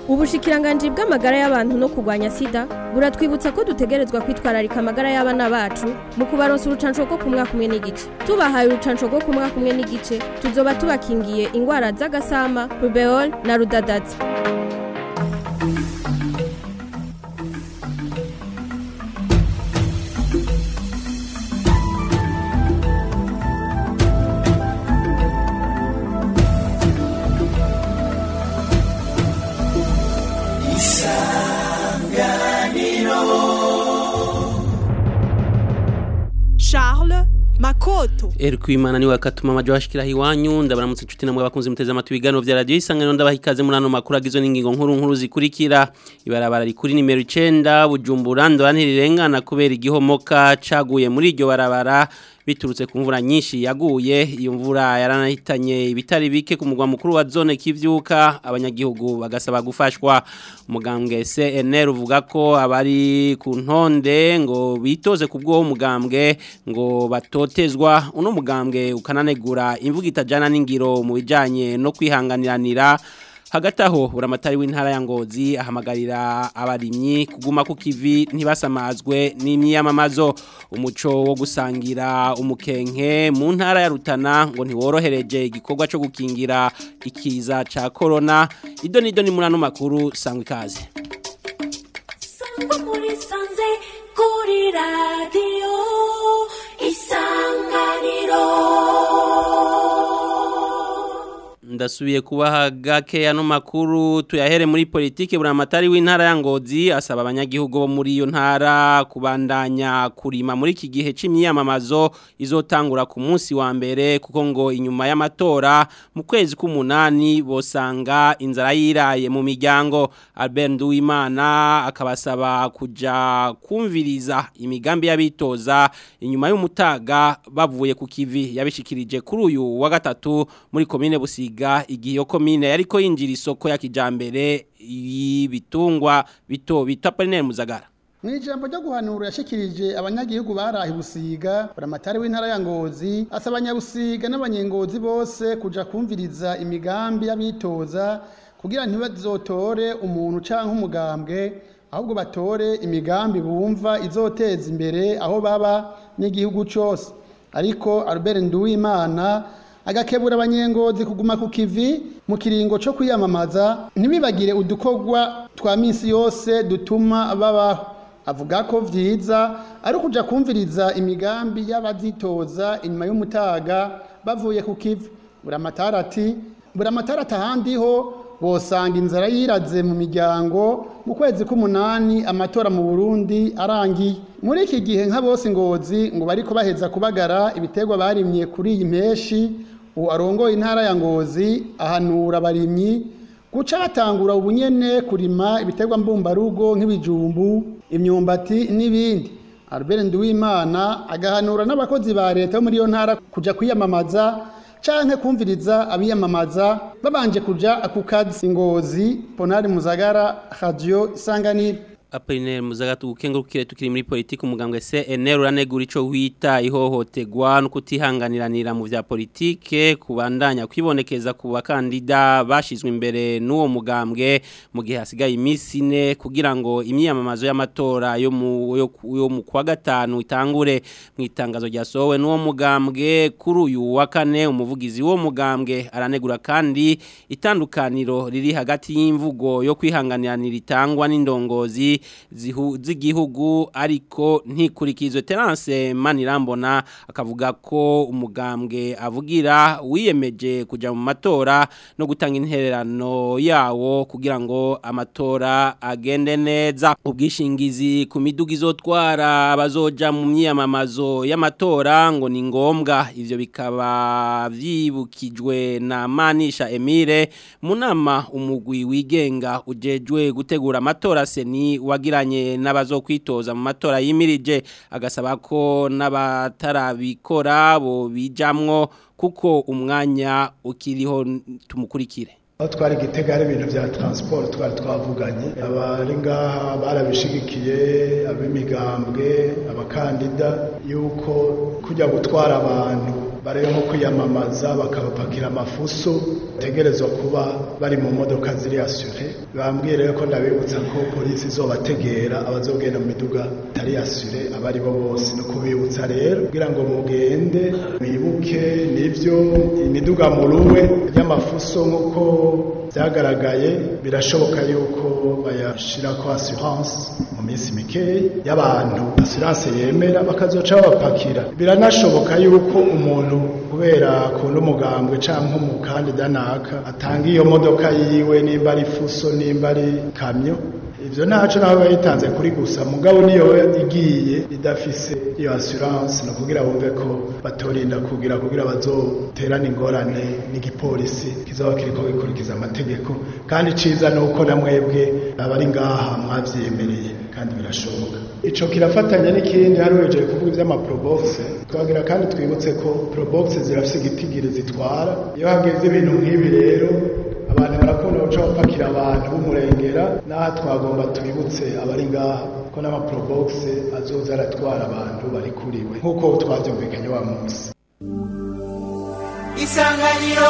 ubushikiranganji bw'amagara y'abantu no kurwanya sida buratwibutsa ko dutegerezwa kwitwararika amagara y'abana bacu mu kubaronsa urucanco rwo ku mwaka umwe n'igice tubahaye urucanco rwo ku mwaka umwe n'igice tuzoba tubakingiye ingwara z'agasama rubeol na rudadazi Charles Makoto Erkwimana niwe akatuma amajo ashikira hiwanyu ndabaramutse inshuti namwe bakunze muteze amatwi ibiganiro vya radio isanganiro ndabaha ikaze muri ano makuru agizwe n'ingingo nkuru nkuru zikurikira ibarabara rikuri nimero 9 Bujumbura ndorantirirengana kubera igihomoka caguye muri iryo barabara biturutse ku mvura nyinshi yaguye iyo mvura yaranahitanye ibitari bike ku mugwa mukuru wa zone kivyuka abanyagihugu bagasaba gufashwa umugambwe CNR uvuga ko abari ku ntonde ngo bitoze ku bwo umugambwe ngo batotezwa uno mugambwe ukananegura imvuga itajana n'ingiro mu bijanye no kwihanganiranira hagati aho buramatari w'intara ya ngozi ahamagarira abarimyi kuguma ku kivi ntibasamazwe n'imyiyamamazo umuco wo gusangira umukenke mu ntara ya rutana ngo ntiworohereje igikorwa cyo gukingira ikiza ca corona ido nido ni muri ano makuru sangwa ikaze Sangwa muri sanze kuri radio isanganiro ndasubiye kubaha gake ano makuru tuyahere muri politike buramatari w'intara ya Ngozi asaba abanyagihugu bo muri iyo ntara kubandanya kurima muri iki gihe c'imyamamazo izotangura ku munsi wa mbere kuko ngo inyuma y'amatora mu kwezi k'umunani bosanga inzara yiraye mu miryango Albert Nduwimana akabasaba kuja kumviriza imigambi y'abitoza inyuma y'umutaga bavuye ku kivi yabishikirije kuri uyu wa gatatu muri komine Busiga igihe iyo komine yariko yinjira isoko ya kijambere y'ibitungwa bito bita Parinel Muzagara Mu ijambo ryo guhanura yashikirije abanyagihugu barahi busiga buramatari w'intara ya Ngozi asaba abanyabusiga n'abanyengozi bose kuja kumviriza imigambi y'abitoza kugira ntibazotore umuntu canke umugambwe ahubwo batore imigambi bumva izoteza imbere aho baba n'igihugu cose ariko Albert Nduwimana agakebura abanyengozi kuguma ku kivi mu kiringo cyo kwiyamamaza ntibibagire udukorwa twa minsi yose dutuma babaho avuga ko vyiza ari ukuja kumviriza imigambi y'abazitoza inyuma y'umutaga bavuye ku kivi buramatara ati buramatara atahandi ho bosanga inzara yiraze mu miryango mu kwezi k'umunani amatora mu Burundi arangiye muri iki gihe nka bose ngozi ngo bariko baheza kubagara ibiterwa barimye kuri iyi mpeshi ubu arongoye intara ya ngozi ahanura abarimyi guca batangura ubunyene kurima ibiterwa mbumbarugo nk'ibijumbu imyumbati n'ibindi Albert Nduwimana agahanura n'abakozi ba leta bo muri iyo ntara kuja kwiyamamaza canke kumviriza abiyamamaza babanje kuja ku kazi ngozi Ponari Muzagara Radio Isanganiro Apollinaire Muzagatu ukengurukire tukiri muri politiki umugambwe CNL uranegura ico wita ihohoterwa no kutihanganiranira mu vya politike kubandanya kwibonekeza ku bakandida bashizwe imbere n'uwo mugambwe mu gihe hasigaye iminsi ine kugira ngo imyiyamamazo y'amatora yo mu yo, yo mu kwa gatanu itangure mu itangazo ryasohowe n'uwo mugambwe kuri uyu wa kane umuvugizi w'uwo mugambwe aranegura kandi itandukaniro riri hagati y'imvugo yo kwihanganiranira itangwa n'indongozi z'igihugu ariko ntikurikizwe terance manirambona akavuga ko umugambwe avugira wiyemeje kujya mu matora no gutanga intererano yawo kugira ngo amatora agende neza ubwishingizi ku miduga izotwara abazoja mu myiyamamazo y'amatora ngo ni ngombwa ivyo bikaba vyibukijwe na manisha emile mu nama umugwi wigenga ujejwe gutegura amatora seni wagiranye n'abazokwitoza mu matora yimirije agasaba ko n'abatarabikora bo bijamwo kuko umwanya ukiriho tumukurikire aho twari gitega hari ibintu bya transport twari twavuganye abari ngaha barabishigikiye ab'imigambwe abakandida yuko kujya gutwara abantu barebe nko kwiyamamaza bakabapakira amafuso tegerezwa kuba bari mu modoka ziri asure bambwiye rero ko ndabibutsa ko polisi izobategera abazogenda mu miduga itari asure abari bo bose no kubibutsa rero kugira ngo mugende mwibuke nivyo imiduga muruwe y'amafuso nk'uko byagaragaye birashoboka yuko bayashira ko assurance mu minsi mikeyi y'abantu assurance yemera bakazoca babapakira biranashoboka yuko umuntu kubera akunda umugambwe canke umukandida naka atanga iyo modoka yiwe nimba ari fuso nimba ari kamyo ivyo ntaco naho bayitanze kuri gusa mugabo niyo igiye idafise iyo assurance no kugira bumve ko batorinda kugira kugira bazoterana ingorane n'igipolisi kizoba kiriko gikurikiza amategeko kandi ciza nuko na mwebwe abari ngaha mwavyemereye kandi birashoboka ico kirafatanya n'ikindi hari wejeje kuvuga ivy'amaprobox twagira kandi twibutse ko probox zirafise igitigiri zitwara iyo hageze ibintu nk'ibi rero abantu barakunda guca bapakira abantu b'umurengera n'aha twagomba tubibutse abari ngaha ko n'amaprobox azoza aratwara abantu bari kuriwe nk'uko twavyumvikanye wa munsi isanganiro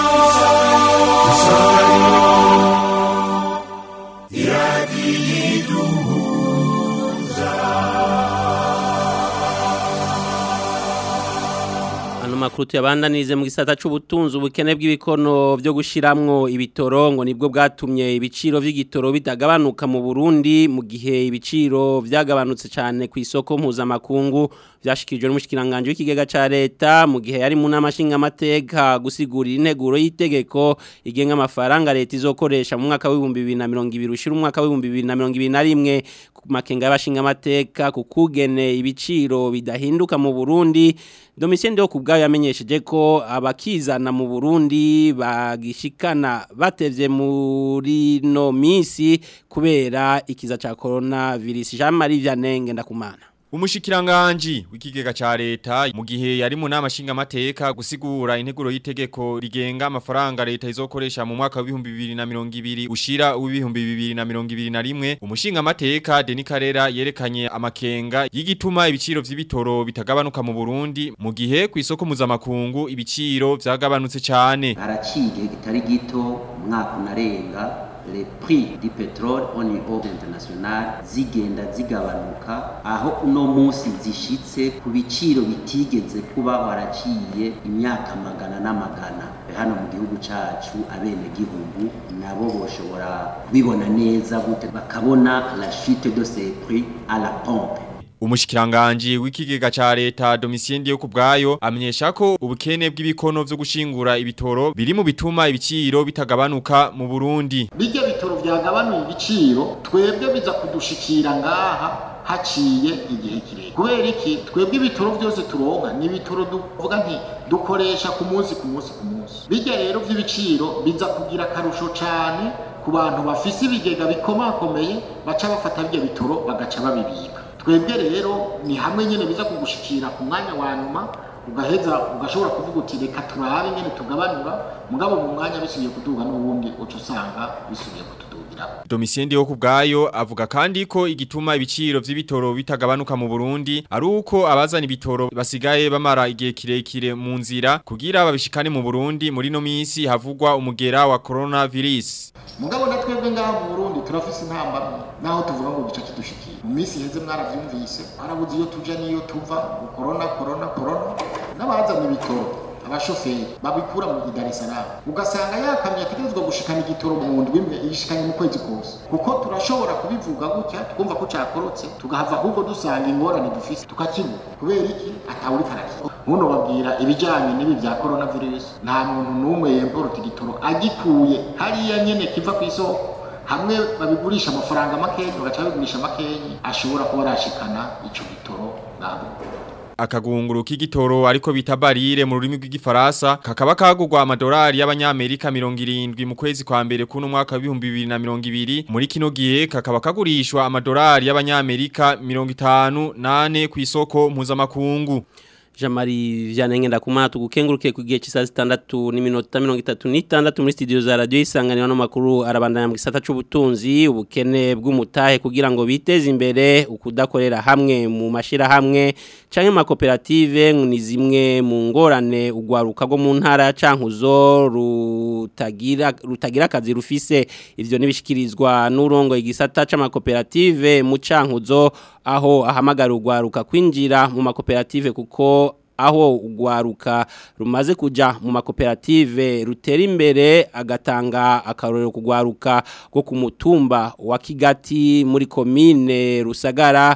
Ano makuru tuyabandanirize mu gisata c'ubutunzi ubukene bw'ibikono byo gushiramwo ibitoro ngo nibwo bwatumye ibiciro vy'igitoro bitagabanuka mu Burundi mu gihe ibiciro vyagabanutse cyane ku isoko mpuzamakungu vyashikirijwe n'umushikiranganje w'ikigega ca leta mu gihe yari mu namashinga amateka gusigurira integuro y'itegeko igenga amafaranga leta izokoresha mu mwaka w'ibihumbi 2020 ushira umwaka w'ibihumbi 2021 ku makenga y'abashinga amateka ku kugene ibiciro bidahinduka mu Burundi Domitien Ndeho kubgayo yamenyesheje ko abakizana mu Burundi bagishikana batevye muri no misi kubera ikiza ca coronavirus Jean Marie Vianney ndakumana Umushikiranganji w'ikigega ca leta mu gihe yari mu nama nshinga mateka gusigura integuro y'itegeko rigenga amafaranga leta izokoresha mu mwaka wa 2020 ushira w'ibihumbi 2021 umushinga mateka Denis Karera yerekanye amakenga y'igituma ibiciro vy'ibitoro bitagabanuka mu Burundi mu gihe ku isoko mpuzamakungu ibiciro vyagabanutse cyane haraciye kitari gito umwaka unarenga le prix du pétrole au niveau international zigenda zigabanuka aho uno munsi zishitse ku biciro bitigeze kuba waraciye imyaka magana n'amagana hano mu gihugu cacu abene gihugu nabo boshobora kubibona neza gute bakabona la chute de ces prix à la pompe Umushikiranganji w'ikigega ca leta Domitien Ndiyo kubgayo amenyesha ko ubukene bw'ibikono vyo gushingura ibitoro biri mu bituma ibiciro bitagabanuka mu Burundi. bijya bitoro byagabanuye ibiciro twebwe biza kudushikira ngaha haciye igihe kirekire kubera iki twebwe ibitoro byose turonka ni ibitoro duvuga nti dukoresha ku munsi ku munsi ku munsi bijya rero by'ibiciro biza kugira akarusho cyane ku bantu bafise ibigega bikomakomeye baca bafata bijya bitoro bagaca babibika twebwe rero ni hamwe nyine biza kugushikira ku mwanya wa nyuma ugaheza ugashobora kuvuga uti reka turabe nyine tugabanura mugabo mu mwanya bisubiye kuduga n'ubundi uca usanga bisubiye kutudugiraho Domitien Ndiyo kubgayo avuga kandi ko igituma ibiciro vy'ibitoro bitagabanuka mu Burundi ari uko abazana ibitoro basigaye bamara igihe kirekire mu nzira kugira babishikane mu Burundi muri no misi havugwa umugera wa coronavirus. mugabo na twebwe ngaha mu Burundi turafise intambamye naho tuvuga ngo gica kidushikira mu minsi iheze mwaravyumvise harabuze iyo tuja niyo tuva ngo corona corona corona n'abazana ibitoro abashoferi babikura mu Dar es Salaam ugasanga yakamye ategerezwa gushikana igitoro mu ndwi imwe yishikanye mu kwezi kose kuko turashobora kubivuga gutya twumva ko cakorotse tugahava ahubwo dusanga ingorane dufise tukakibura kubera iki atawuri karakira muno babwira ibijanye n'ibi vya coronavirus nta muntu n'umwe yemporota igitoro agikuye hariya nyene kiva ku isoko hamwe babigurisha amafaranga makenyi bagaca babigurisha makenyi ashobora kuba arashikana ico gitoro ngabo akagunguru k'igitoro ariko bita barire mu rurimi rw'igifaransa kakaba kagurwa amadolari y'abanyamerika 70 mu kwezi kwa mbere kuno mwaka wa 2020 muri kino gihe kakaba kagurishwa amadolari y'abanyamerika 58 ku isoko mpuzamakungu Jamari vyanengenda kumana tugukenguruke ku gihe cy'isaha 6 n'iminota 36 muri studio za radio isanganiro no makuru arabandanya mu gisata c'ubutunzi ubukene bw'umutahe kugira ngo biteze imbere ukudakorera hamwe mu mashira hamwe canke ma koperative ni zimwe mu ngorane ugwaruka go mu ntara cankuzo rutagira rutagira akazi rufise ivyo nibishikirizwa n'urongo igisata c'amakoperative mu cankuzo aho ahamagara ugwaruka kwinjira mu makoperative kuko aho ugwaruka rumaze kuja mu makoperative rutera imbere agatanga akarorero kugwaruka go ku mutumba wa Kigati muri komine Rusagara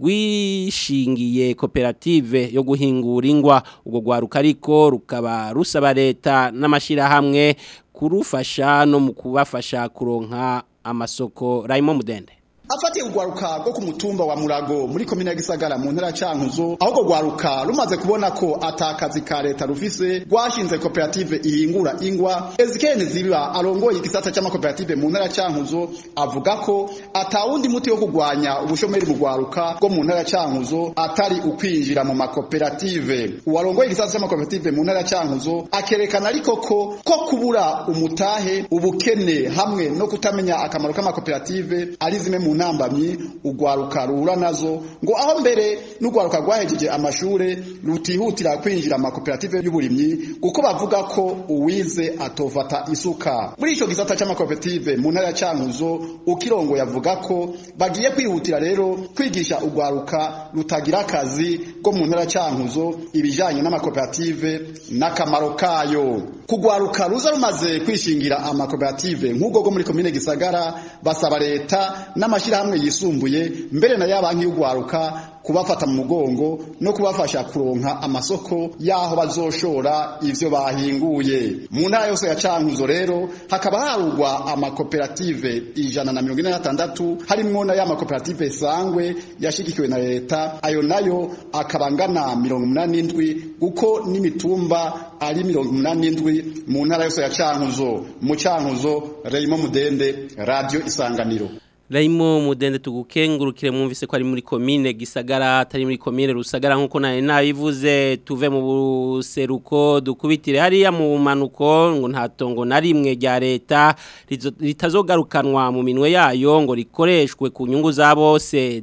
rwishingiye koperative yo guhingura ingwa ubwo gwaruka ariko rukaba rusaba leta n'amashira hamwe kurufasha no mu kubafasha kuronka amasoko Raymond Mudende afatiye urwaruka rwo ku mutumba wa murago muri komine ya gisagara mu ntara ya cankuzo aho urwo rwaruka rumaze kubona ko atakazi ka leta rufise rwashinze koperative ihingura ingwa ezekeni ziba arongoye igisata cy'amakoperative mu ntara ya cankuzo avuga ko atawundi muti wo kurwanya ubushomeri mu rwaruka rwo mu ntara ya cankuzo atari ukwinjira mu makoperative uwarongoye igisata cy'amakoperative mu ntara ya cankuzo akerekana ariko ko ko kubura umutahe ubukene hamwe no kutamenya akamaro k'amakoperative ari zimwe mu ntambamyi ugwaruka ruhura nazo ngo aho mbere n'ugwaruka rwahejeje amashure rutihutira kwinjira mu makoperative y'uburimyi kuko bavuga ko uwize atofata isuka muri ico gisata c'amakoperative mu ntara ya Cankuzo ukirongo yavuga ko bagiye kwihutira rero kwigisha ugwaruka rutagira akazi ko mu ntara ya Cankuzo ibijanye n'amakoperative n'akamaro kayo kugwaruka ruza rumaze kwishingira amakoperative nk'ubwo go muri komine Gisagara basaba leta n'amashirahamwe yisumbuye mbere na yabanki y'ugwaruka kubafata mu mugongo no kubafasha kuronka amasoko yaho bazoshora ivyo bahinguye mu ntara yose ya Cankuzo rero hakaba harugwa amakoperative ijana na mirongo ine na tandatu harimwo na ya makoperative sangwe yashigikiwe na leta ayo nayo akaba angana mirongo umunani n'indwi kuko n'imitumba ari mirongo umunani n'indwi mu ntara yose ya Cankuzo mu Cankuzo Raymond Mudende Radio Isanganiro Raimo mudende tugukengurukire mwumvise ko ari muri komine gisagara atari muri komine rusagara nkuko nari nabivuze tuve mu buseruko dukubitire hariya mu manuko ngo nta tongo na rimwe rya leta ritazogarukanwa mu minwe yayo ngo rikoreshwe ku nyungu za bose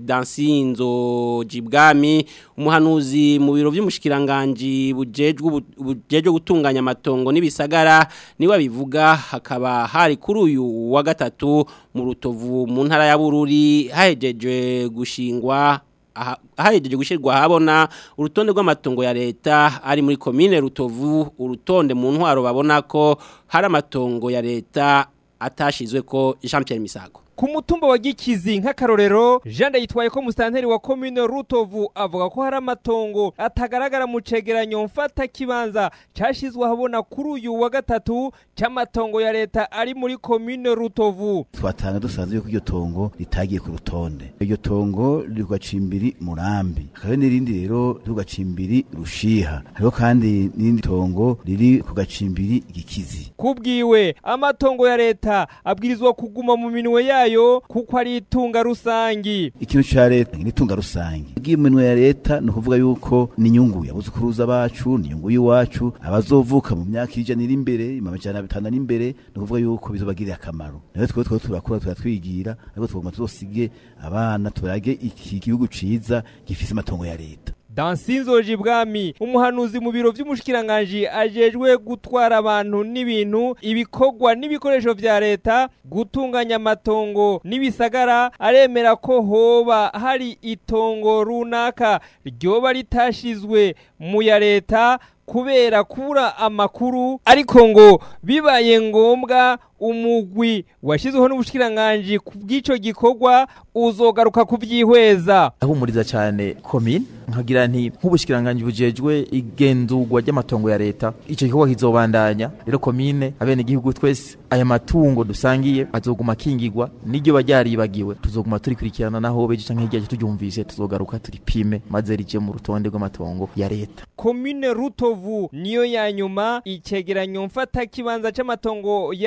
dansinzo jibwami umuhanuzi mu biro by'umushikiranganje bujejwe bujejwe gutunganya amatongo n'ibisagara niwe bivuga hakaba hari kuri uyu wa gatatu mu rutovu mu ntara ya bururi hahejeje gushingwa hahejeje gushyirwa habona urutonde rw'amatongo ya leta ari muri komine rutovu urutonde mu ntwaro babona ko hari amatongo ya leta atashizwe ko Jean Pierre Misago ku mutumba wa gikizi nk'akarorero Jean yitwaye ko musitanteri wa commune Rutovu avuga ko hari amatongo atagaragara mu cegeranyo mfata kibanza cashizwe habona kuri uyu wa gatatu c'amatongo ya leta ari muri commune Rutovu twatanga dusanze yuko iryo tongo ritagiye ku rutonde iryo tongo riri ku gacimbiri murambi hariho n'irindi rero riri ku gacimbiri rushiha hariho kandi n'irindi tongo riri ku gacimbiri gikizi kubwiwe amatongo ya leta abwirizwa kuguma mu minwe yayo yayo kuko ari itunga rusangi ikintu ca leta ni itunga rusangi igiye minwe ya leta no kuvuga yuko ni nyungu yabuzukuruza bacu ni nyungu yiwacu abazovuka mu myaka ijana iri imbere amajana bitanu ari imbere no kuvuga yuko bizobagirira akamaro nayo twe twe turakura turatwigira ariko tugomba tuzosige abana turage iki gihugu ciza gifise amatongo ya leta Dansinzoji bwami umuhanuzi mu biro vy'umushikiranganje ajejwe gutwara abantu n'ibintu ibikogwa n'ibikoresho vya leta gutunganya amatongo n'ibisagara aremera ko hoba hari itongo runaka ryoba ritashizwe mu ya leta kubera kubura amakuru ariko ngo bibaye ngombwa umugwi washyizweho n'ubushikiranganje ku bw'ico gikorwa uzogaruka kubyihweza ahumuriza cyane komine nkagira nti nk'ubushikiranganje bujejwe igenzurwa ry'amatongo ya leta icyo gikorwa kizobandanya rero komine abene igihugu twese aya matungo dusangiye azoguma kingirwa n'iryo baryaribagiwe tuzoguma turikurikirana naho beje canke hirya turyumvise tuzogaruka turipime maze rije mu rutonde rw'amatongo ya leta komine rutovu niyo ya nyuma icegeranyo mfata kibanza c'amatongo ya leta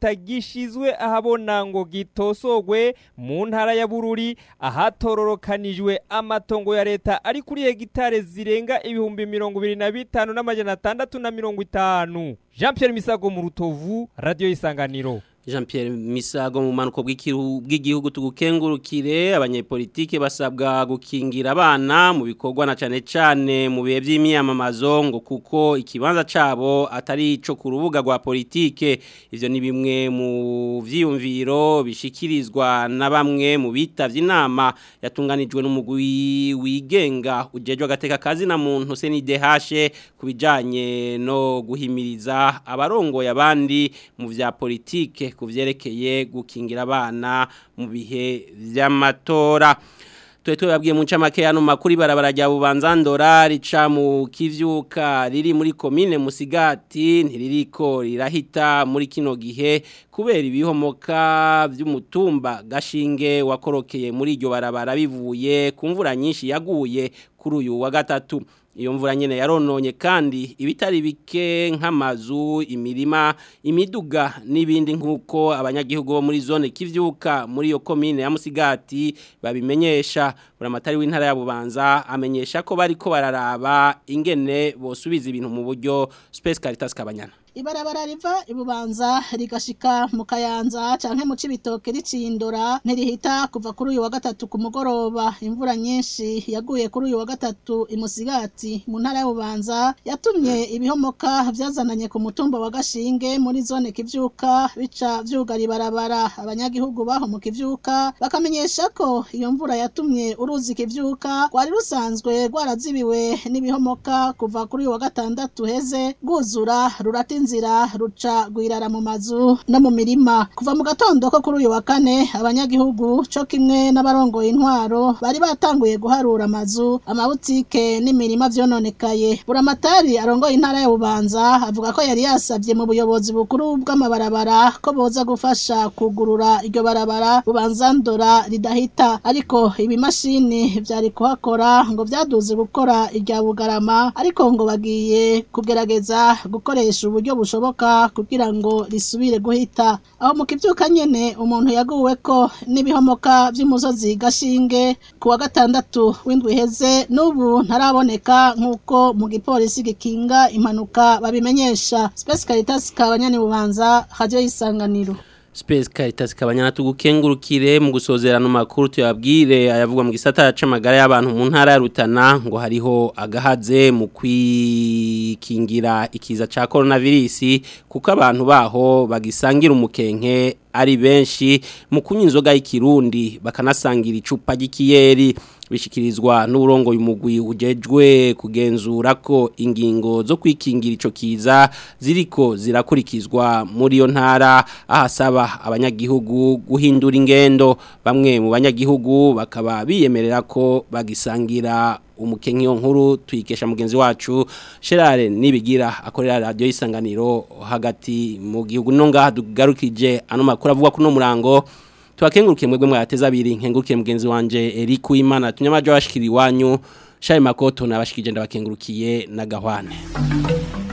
kitagishizwe ahabona ngo gitosogwe mu ntara ya Bururi ahatororokanijwe amatongo ya leta ari kuri hegitare zirenga ibihumbi mirongo ibiri na bitanu n'amajana atandatu na mirongo itanu Jean Pierre Misago mu Rutovu Radio Isanganiro Jean Pierre Misago mu manuko bw'igihugu tugukengurukire abanyepolitike basabwa gukingira abana mu bikorwa na cane cane mu bihe by'imyamamazo ngo kuko ikibanza cabo atari ico ku rubuga rwa politike ivyo ni bimwe mu vyiyumviro bishikirizwa na bamwe mu bitavye inama yatunganijwe n'umugwi wigenga ujejwe agateka kazi na muntu CNDH kubijanye no guhimiriza abarongoye abandi mu vya politike ku byerekeye gukingira abana mu bihe by'amatora tuwe tubabwiye mu ncamake hano makuru barabara rya bubanzandora rica mu kivyuka riri muri komine musigati ntiririko rirahita muri kino gihe kubera ibihomoka by'umutumba gashinge wakorokeye muri iryo barabara bivuye ku mvura nyinshi yaguye kuri uyu wa gatatu iyo mvura nyene yarononye kandi ibitari bike nk'amazu imirima imiduga n'ibindi nk'uko abanyagihugu bo muri zone kivyuka muri iyo komine ya Musigati babimenyesha buramatari w'intara ya Bubanza amenyesha ko bariko bararaba ingene bosubiza ibintu mu buryo Space Caritas Kabanyana ibarabara riva ibubanza rigashika mu kayanza canke mu cibitoke ricindura ntirihita kuva kuri uyu wa gatatu ku mugoroba imvura nyinshi yaguye kuri uyu wa gatatu imusigati mu ntara y'ububanza yatumye ibihomoka vyazananye ku mutumba wa gashinge muri zone kivyuka bica vyugara ibarabara abanyagihugu baho mu kivyuka bakamenyesha ko iyo mvura yatumye uruzi kivyuka rwari rusanzwe rwarazibiwe n'ibihomoka kuva kuri uyu wa gatandatu heze rwuzura rurati inzira ruca gwirara mu mazu no mu mirima kuva mu gatondo ko kuri uyu wa kane abanyagihugu co kimwe n'abarongoye intwaro bari batanguye guharura amazu amabutike n'imirima vyononekaye buramatari arongoye intara ya bubanza avuga ko yari yasavye mu buyobozi bukuru bw'amabarabara ko boza gufasha kugurura iryo barabara bubanza ndora ridahita ariko ibimashini vyari kuhakora ngo vyaduze gukora irya bugarama ariko ngo bagiye kugerageza gukoresha uburyo buryo bushoboka kugira ngo risubire guhita aho mu kivyuka nyene umuntu yaguwe ko n'ibihomoka vy'umusozi gashinge ku wa gatandatu w'indwi heze n'ubu ntaraboneka nk'uko mu gipolisi gikinga impanuka babimenyesha Space Caritas kabanyani bubanza radio y'isanganiro Space Caritas kabanyana tugukengurukire mu gusozerana makuru tuyabwire ayavugwa mu gisata c'amagara y'abantu mu ntara ya Rutana ngo hariho agahaze mu kwikingira ikiza ca coronavirus kuko abantu baho bagisangira umukenke ari benshi mu kunywa inzoga y'ikirundi bakanasangira icupa ry'ikiyeri bishikirizwa n'uburongo y'umugwi ujejwe kugenzura ko ingingo zo kwikingira ico kiza ziriko zirakurikizwa muri yo ntara ahasaba abanyagihugu guhindura ingendo bamwe mu banyagihugu bakaba biyemerera ko bagisangira umukenki yo nkuru tuyikesha mugenzi wacu Sherare nibigira akorera radio isanganiro hagati mu gihugu no ngaha dugarukije ano makuru avuga kuno murango twakengurukiye mwebwe mwateza abiri nkengurukiye mugenzi wanje Eric Uwimana tunyamaje washikiri wanyu Shaye Makoto nabashikije ndabakengurukiye na Gahwane